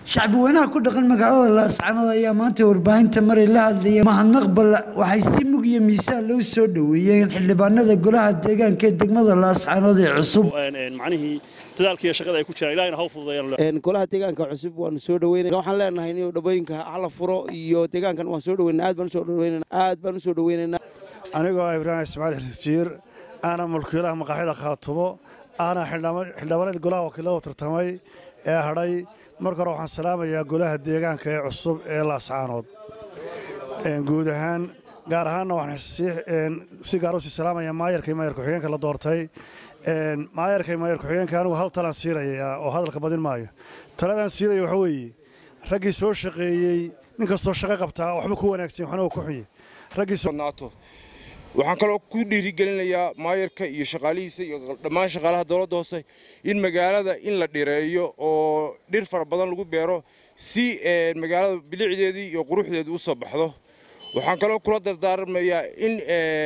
shacbi weynaha ku dhaqan magaalada laascanood ayaa maanta warbaahinta maray la hadlayay mahadnaq balle waxay si mug iyo miisaan loo soo dhoweeyeen xildhibaanada golaha deegaanka ee degmada laascanood ee cusub macnihii dadaalka iyo shaqada ay ku jiraan ilahina ha u fududeeyaan golaha deegaanka cusub waanu soo dhaweynaa waxaan leenahay in dhabooyinka hala furo iyo deegaankan waan soo dhaweynaa aad baan usoo dhaweynaa aad baan usoo dhaweynaynaa anigoo ibraahim ismaaciil xirsijiir aana mulkiilaha maqaaxida khaatumo aana xildhibaanada golaha wakiilada tartamay ee hadhay marka hore waxaan salaamayaa golaha deegaanka ee cusub ee laascaanood guud ahaan gaar ahaanna waxaan si gaar usii salaamayaa maayarka iyo maayar ku-xigeenka la doortay maayarka iyo maayar ku-xigeenka anigu hal talaan siirayaa oo hadalka badin maayo taladaan siiraya waxa weeye raggii soo shaqeeyey nin kastoo shaqo qabtaa waxba ku wanaagsan waxna ku xuye raggii waxaan kaloo ku dhiirigelinayaa maayarka iyo shaqaalihiisa iyo dhammaan shaqaalaha dowladda hoose in magaalada in la dhireeyo oo dhir fara badan lagu beero si magaalada bilicdeedii iyo quruxdeedii u soo baxdo waxaan kaloo kula dardaarmayaa in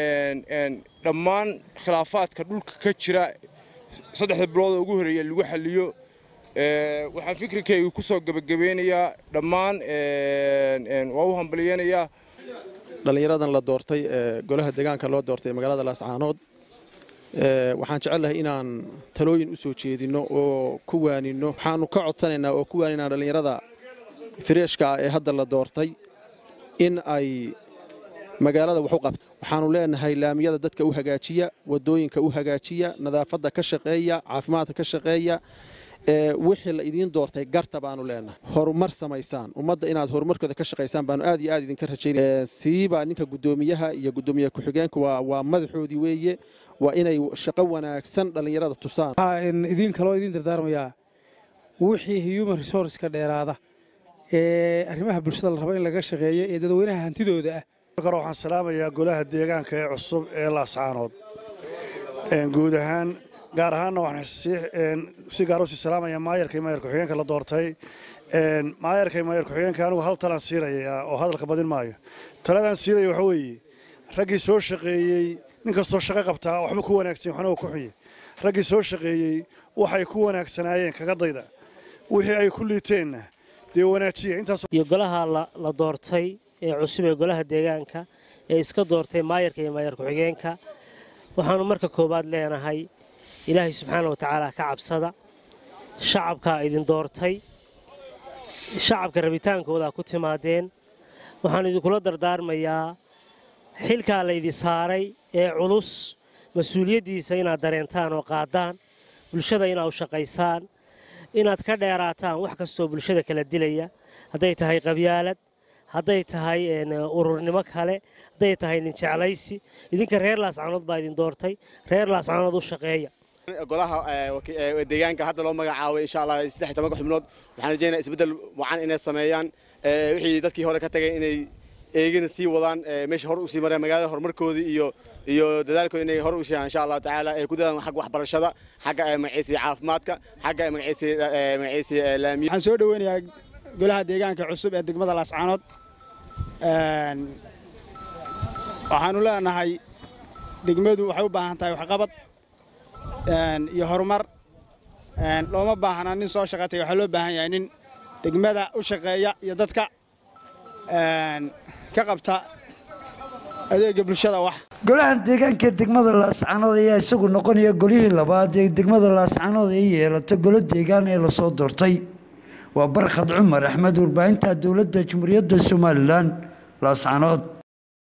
dhammaan khilaafaadka dhulka ka jira saddexda bilooda ugu horreeya lagu xalliyo waxaan fikirkayga ku soo gebagabeynayaa dhammaan waa u hambaliyeynayaa dhallinyaradan la doortay ee golaha deegaanka loo doortay magaalada laascaanood waxaan jecelnahay inaan talooyin u soo jeedinno oo ku waaninno waxaanu ka codsanaynaa oo ku waaninaa dhallinyarada fireeshka ah ee hadda la doortay in ay magaalada wax u qabto waxaanu leenahay laamiyada dadka u hagaajiya waddooyinka u hagaajiya nadaafadda ka shaqeeya caafimaadka ka shaqeeya wixii la idiin doortay garta baanu leenahay horumar samaysaan ummadda inaad horumarkooda ka shaqaysaan baanu aad iyo aad idinka rajaynaya siiba ninka guddoomiyaha iyo guddoomiye ku-xigeenka waa madaxoodii weeye waa inay shaqo wanaagsan dhallinyarada tusaan waxaan idiin kaloo idiin dardaarmayaa wixii human resourceka dheeraada ee arrimaha bulshada la rabo in laga shaqeeyo ee dadweynaha hantidooda ah marka hore waxaan salaamayaa golaha deegaanka ee cusub ee laascaanood guud ahaan gaar ahaanna waxaan si gaar usii salaamayaa maayarka iyo maayar ku-xigeenka la doortay maayarka iyo maayar ku-xigeenka anigu hal talaan siirayaa oo hadalka badin maayo taladaan siiraya waxa weeye raggii soo shaqeeyey nin kastoo shaqo qabtaa waxba ku wanaagsan waxna ku xuye raggii soo shaqeeyey waxay ku wanaagsanaayeen kaga dayda wixii ay ku liiteenna dee wanaajiya iyo golaha la doortay ee cusub ee golaha deegaanka ee iska doortay maayarka iyo maayar ku-xigeenka waxaanu marka koowaad leenahay ilaahay subxaana watacaala ka cabsada shacabkaa idin doortay shacabka rabitaankoodaa ku timaadeen waxaan idinkula dardaarmayaa xilkaa laydin saaray ee culus mas-uuliyaddiisa inaad dareentaan oo qaadaan bulshada inaad u shaqaysaan inaad ka dheeraataan wax kastoo bulshada kala dilaya hadday tahay qabyaalad hadday tahay ururnimo kale hadday tahay nin jeclaysi idinka reer laascanood baa idin doortay reer laascanood u shaqeeya golaha deegaanka hadda loo magacaabay insha allah saddex tobanka xubnood waxaan rajeynaya isbeddel wacan inay sameeyaan wixii dadkii hore ka tagay inay eegina sii wadaan meesha hor usii mareen magaalada horumarkoodii iyo iyo dadaalkooda inay hor u sheegaan insha allahu tacaala ay ku dadaan xagga waxbarashada xagga magaciisa caafimaadka xagga magaciisa magaciisa laamiya waxaan soo dhaweynayaa golaha deegaanka cusub ee degmada laascaanood waxaanu leenahay degmadu waxay u baahan tahay waxqabad iyo horumar looma baahna nin soo shaqatay waxaa loo baahan yahay nin degmada u shaqeeya iyo dadka ka qabta adeega bulshada wax golaha deegaanka ee degmada laascanood ayaa isagu noqonaya golihii labaad ee degmada laascanood ay yeelato golo deegaan ee lasoo doortay waa barkhad cumar axmed warbaahinta dowladda jamhuuriyadda somalilan laascanood